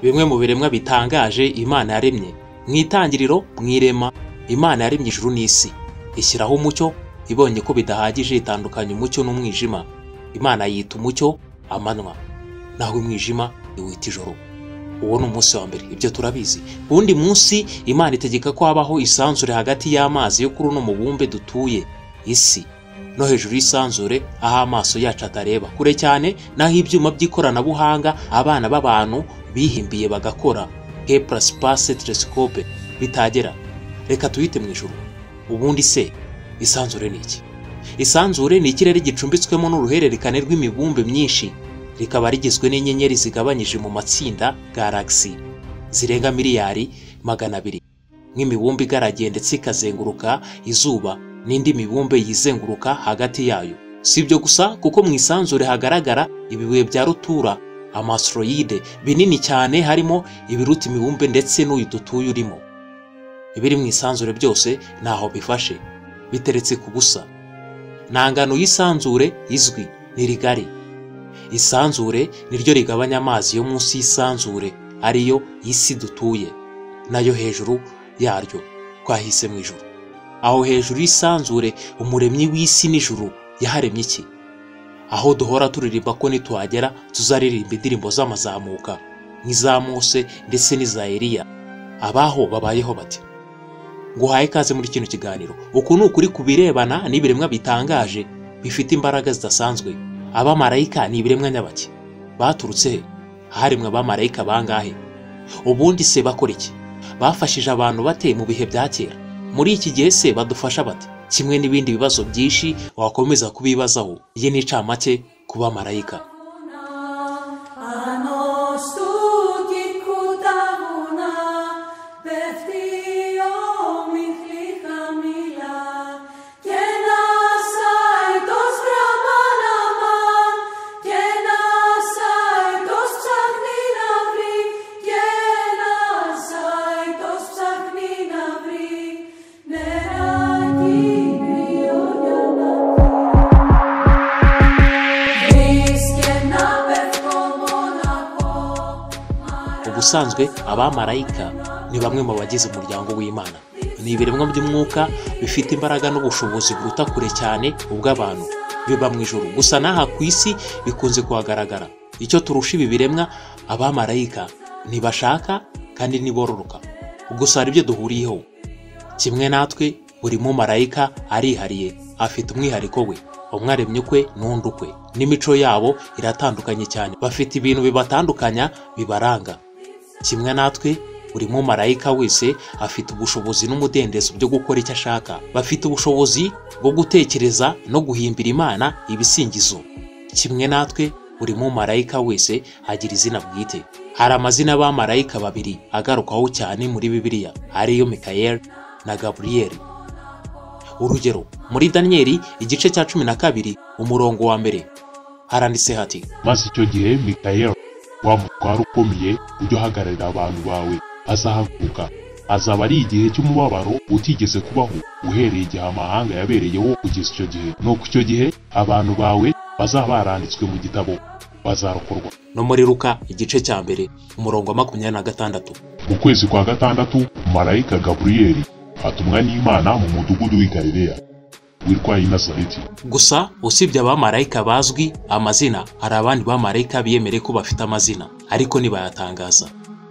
Bimwe mu biremwa bitangaje Imana yaremye, mu itangiriro mu irema Imana yaremye ijuru n'isi, ishyiraho umucyo ibonye ko bidahagije itandukanya umucyo n'umwijima, Imana yita umucyo amanywa, naho umwijima iwita ijoro, uwo ni umunsi wa mbere ibyo turabizi, uwundi munsi Imana itegeka ko habaho isanzure hagati y'amazi yo kuri uno mubumbe dutuye isi, no hejuru y'isanzure aho amaso yacu atareba, kure cyane n'aho ibyuma by'ikoranabuhanga abana b'abantu bihimbiye bagakora Kepler Space Telescope bitagera, reka tuyite mu ijuru, ubundi se isanzure ni iki? Isanzure ni ikirere gicumbitswemo n'uruhererekane rw'imibumbe myinshi, rikaba rigizwe n'inyenyeri zigabanyije mu matsinda galagisi zirenga miliyari magana abiri, nk'imibumbe igaragiye ndetse ikazenguruka izuba n'indi mibumbe yizenguruka hagati yayo. Si ibyo gusa kuko mu isanzure hagaragara ibibuye bya rutura amasoroyide binini cyane harimo ibiruta imibumbe ndetse n'uyu dutuye urimo. Ibiri mu isanzure byose ntaho bifashe, biteretse ku busa. Nta ngano y'isanzure izwi, ni rigari. Isanzure ni ryo rigabanya amazi yo munsi y'isanzure, ariyo isi dutuye, nayo hejuru yaryo twahise mu ijuru. Aho hejuru y'isanzure umuremyi w'isi n'ijuru yaharemye iki? Aho duhora turirimba ko nituhagera tuzaririmba indirimbo z'amazamuka, nk'iza Mose ndetse n'iza Eliya. Abaho babayeho bati. Nguhaye ikaze muri kino kiganiro. Uku ni ukuri ku birebana n'ibiremwa bitangaje bifite imbaraga zidasanzwe. Abamarayika ni ibiremwa nyabaki. Baturutse he? Haremwe abamarayika bangahe? Ubundi se bakora iki? Bafashije abantu bate mu bihe bya kera? Muri iki gihe se badufasha bate? Kimwe n'ibindi bibazo byinshi wakomeza kubibazaho. Iyi ni incamake ku bamarayika. A nos tuki kutavuna, πέφτει όμιχλη χαμηλά και να σάει το στραμάναμα και να σάει το ψάχνει να βρει και να σάει το ψάχνει να βρει νεράκι κρύο για να Βρίσκε να πέφτω μοναχό ubusanzwe abamarayika ni bamwe mu bagize umuryango w'imana ni ibiremwa by'umwuka bifite imbaraga n'ubushobozi buruta kure cyane ubw'abantu biba mu ijoro gusa n'aha ku isi bikunze kuhagaragara icyo turusha ibi biremwa abamarayika ntibashaka kandi ntibororoka gusa hari ibyo duhuriyeho kimwe natwe buri mumarayika arihariye afite umwihariko we umwaremye ukwe n'undi ukwe n'imico yabo iratandukanye cyane bafite ibintu bibatandukanya bibaranga kimwe natwe buri mumarayika wese afite ubushobozi n'umudendezo byo gukora icyo ashaka bafite ubushobozi bwo gutekereza no guhimbira imana ibisingizo kimwe natwe buri mumarayika wese agira izina bwite hari amazina y'abamarayika babiri agarukwaho cyane muri bibiliya ariyo mikayeli na gaburiyeli urugero muri daniyeli igice cya cumi na kabiri umurongo wa mbere haranditse hati maze icyo gihe mikayeli wa mutware ukomeye ujya uhagararira abantu bawe azahaguruka azaba ari igihe cy'umubabaro utigeze kubaho uhereye igihe amahanga yabereyeho kugeza icyo gihe nuko icyo gihe abantu bawe bazaba baranditswe mu gitabo bazarokorwa no muri ruka igice cya mbere umurongo wa makumyabiri na gatandatu mu kwezi kwa gatandatu marayika gaburiyeli atumwa n'imana mu mudugudu w'i galileya witwa i nazareti gusa usibye abamarayika bazwi amazina hari abandi bamarayika biyemereye ko bafite amazina ariko ntibayatangaza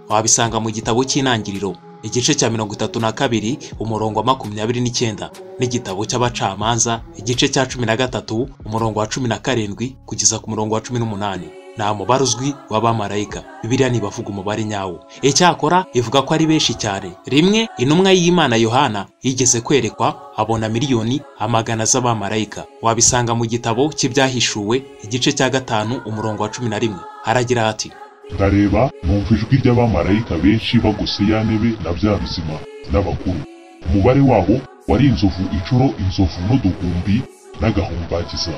wabisanga mu gitabo cy'intangiriro igice cya mirongo itatu na kabiri umurongo wa makumyabiri n'icyenda n'igitabo cy'abacamanza igice cya cumi na gatatu umurongo wa cumi na karindwi kugeza ku murongo wa cumi n'umunani nta mubare uzwi w'abamarayika bibiliya ntibavuga umubare nyawo icyakora ivuga ko ari benshi cyane rimwe intumwa y'imana yohana yigeze kwerekwa abona miliyoni amagana z'abamarayika wabisanga mu gitabo cy'ibyahishuwe igice cya gatanu umurongo wa cumi na rimwe haragira hati ndareba numva ijwi ry'abamarayika benshi bagose ya ntebe na bya bizima n'abakuru umubare wabo wari inzovu inshuro inzovu n'uduhumbi n'agahumbagiza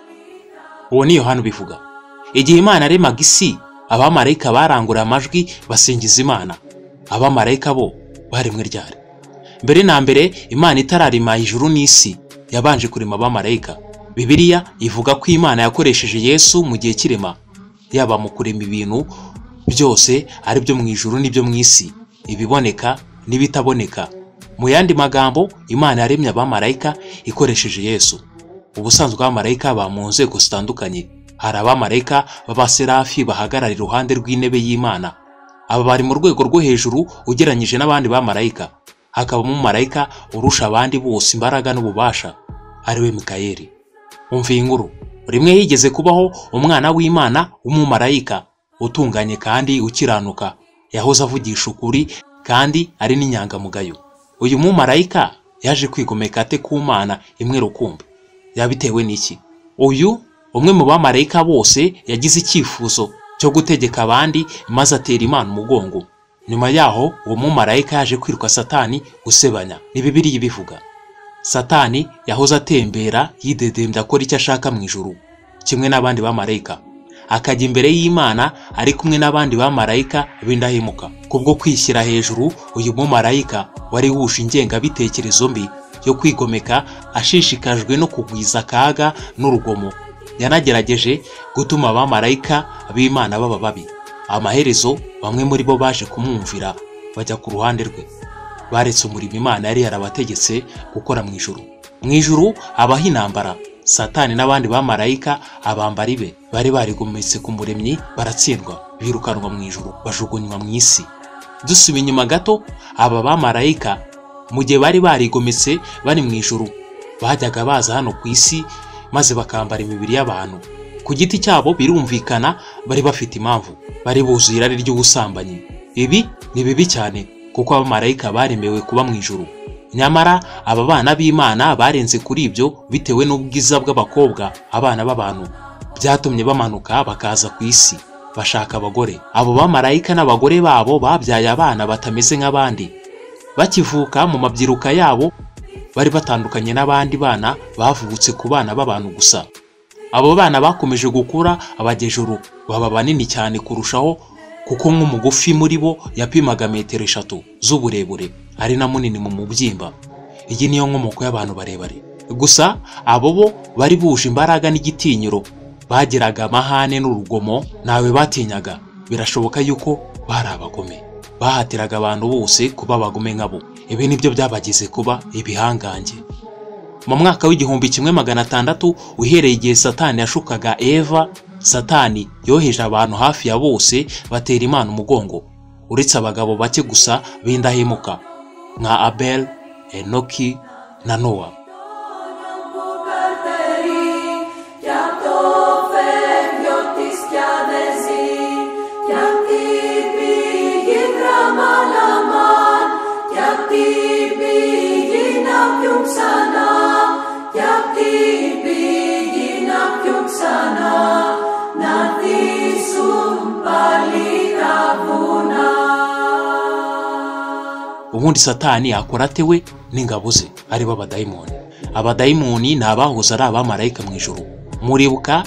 uwo ni yohana ubivuga igihe imana yaremaga isi abamarayika barangurura amajwi basingiza imana abamarayika bo baremwe ryari mbere na mbere imana itararema ijuru n'isi yabanje kurema abamarayika bibiliya ivuga ko imana yakoresheje yesu mu gihe cy'irema yaba mu kurema ibintu byose ari byo mu ijuru n'ibyo mu isi ibiboneka n'ibitaboneka mu yandi magambo imana yaremye abamarayika ikoresheje yesu ubusanzwe abamarayika baba mu nzego zitandukanye hari abamarayika b'abaserafi bahagarara iruhande rw'intebe y'imana aba bari mu rwego rwo hejuru ugereranyije n'abandi bamarayika hakabamo umumarayika urusha abandi bose imbaraga n'ububasha ariwe mikayeli umva iyi nkuru rimwe higeze kubaho umwana w'imana w'umumarayika utunganye kandi ukiranuka yahoze avugisha ukuri kandi ari n'inyangamugayo uyu mumarayika yaje kwigomeka ate ku mana imwe rukumbi yabitewe n'iki uyu umwe mu bamarayika bose yagize icyifuzo cyo gutegeka abandi maze atera imana umugongo nyuma yaho uwo mumarayika yaje kwiruka satani gusebanya ni bibiriya ibivuga satani yahoze atembera yidedembya akora icyo ashaka mu ijuru kimwe n'abandi bamarayika akajya imbere y'imana ari kumwe n'abandi bamarayika b'indahemuka kubwo kwishyira hejuru uyu mumarayika wari wuje ingengabitekerezo mbi yo kwigomeka ashishikajwe no kugwiza akaga n'urugomo yanagerageje gutuma abamarayika b'imana baba babi amaherezo bamwe muri bo baje kumwumvira bajya ku ruhande rwe baretse umurimo imana yari yarabategetse gukora mu ijuru mu ijuru habaho intambara satani n'abandi bamarayika abambari be bari barigometse ku muremyi baratsindwa birukanwa mu ijuru bajugunywa mu isi dusuba inyuma gato aba bamarayika mu gihe bari barigometse bari mu ijuru bajyaga baza hano ku isi maze bakambara imibiri y'abantu ku giti cyabo birumvikana bari bafite impamvu bari buzuye irari ry'ubusambanyi ibi ni bibi cyane kuko abamarayika baremewe kuba mu ijuru nyamara aba bana b'imana barenze kuri ibyo bitewe n'ubwiza bw'abakobwa abana b'abantu byatumye bamanuka bakaza ku isi bashaka abagore abo bamarayika n'abagore babo babyaye abana batameze nk'abandi bakivuka mu mabyiruka yabo bari batandukanye n'abandi bana bavutse ku bana b'abantu gusa abo bana bakomeje gukura abagejuru baba banini cyane kurushaho kuko nk'umugufi muri bo yapimaga metero eshatu z'uburebure ari na munini mu mubyimba iyi niyo nkomoko y'abantu barebare gusa abo bo bari buje imbaraga n'igitinyiro bagiraga amahane n'urugomo ntawe batinyaga birashoboka yuko bari abagome bahatiraga abantu bose kuba abagome nkabo ibi nibyo byabagize kuba ibihangange mu mwaka w'igihumbi kimwe magana atandatu uhereye igihe satani yashukaga eva satani yoheje abantu hafi ya bose batera imana umugongo uretse abagabo bake gusa b'indahemuka nka abel enoki na nowa που καρτερεί κι απ' το φεύγιο της κι αδεζεί κι απ' την πηγή Τραμαλαμάν κι απ' την πηγή να πιούν ξανά κι απ' την πηγή να πιούν ξανά να δείσουν πάλι τα βουνά ubundi satani yakora ate we n'ingabo ze aribo abadayimoni abadayimoni ni abahoze ari abamarayika mu ijuru muribuka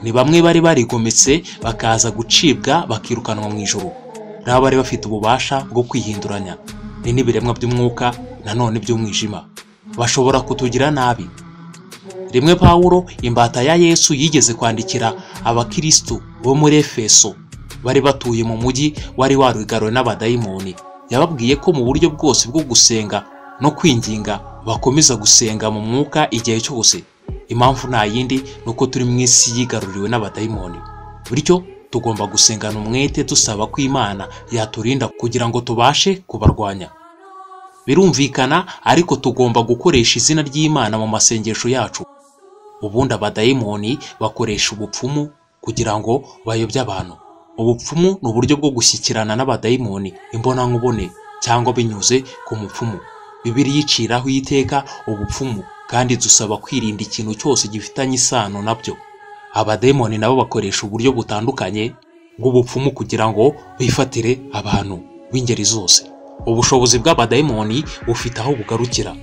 ni bamwe bari barigometse bakaza gucibwa bakirukanwa mu ijuru nabo bari bafite ububasha bwo kwihinduranya ni n'ibiremwa by'umwuka nanone by'umwijima bashobora kutugira nabi rimwe pawulo imbata ya yesu yigeze kwandikira abakirisitu bo muri efeso bari batuye mu mujyi wari warugariwe n'abadayimoni yababwiye ko mu buryo bwose bwo gusenga no kwinginga bakomeza gusenga mu mwuka igihe cyose impamvu nta yindi ni uko turi mu isi yigaruriwe n'abadayimoni bityo tugomba gusengana umwete dusaba ko imana yaturinda kugira ngo tubashe kubarwanya birumvikana ariko tugomba gukoresha izina ry'imana mu masengesho yacu ubundi abadayimoni bakoresha ubupfumu kugira ngo bayobye abantu ubupfumu ni uburyo bwo gushyikirana n'abadayimoni imbonankubone cyangwa binyuze ku mupfumu bibiriya iciraho iteka ubupfumu kandi dusaba kwirinda ikintu cyose gifitanye isano nabyo abadayimoni nabo bakoresha uburyo butandukanye bw'ubupfumu kugira ngo bifatire abantu b'ingeri zose ubushobozi bw'abadayimoni bufite aho bugarukira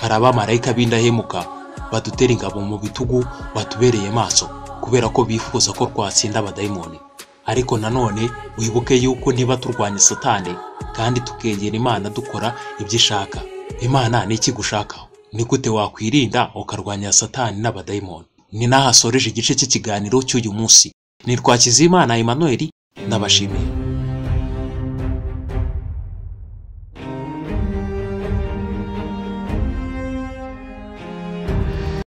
hari abamarayika b'indahemuka badutera ingabo mu bitugu batubereye maso kubera ko bifuza ko twatsinda abadayimoni ariko nanone wibuke yuko niba turwanya satani kandi tukegera imana dukora ibyo ishaka imana ni iki gushakaho ni gute wakwirinda ukarwanya satani n'abadayimoni ni naho asoreje igice cy'ikiganiro cy'uyu munsi ni Twakizimana Emmanuel nabashimiye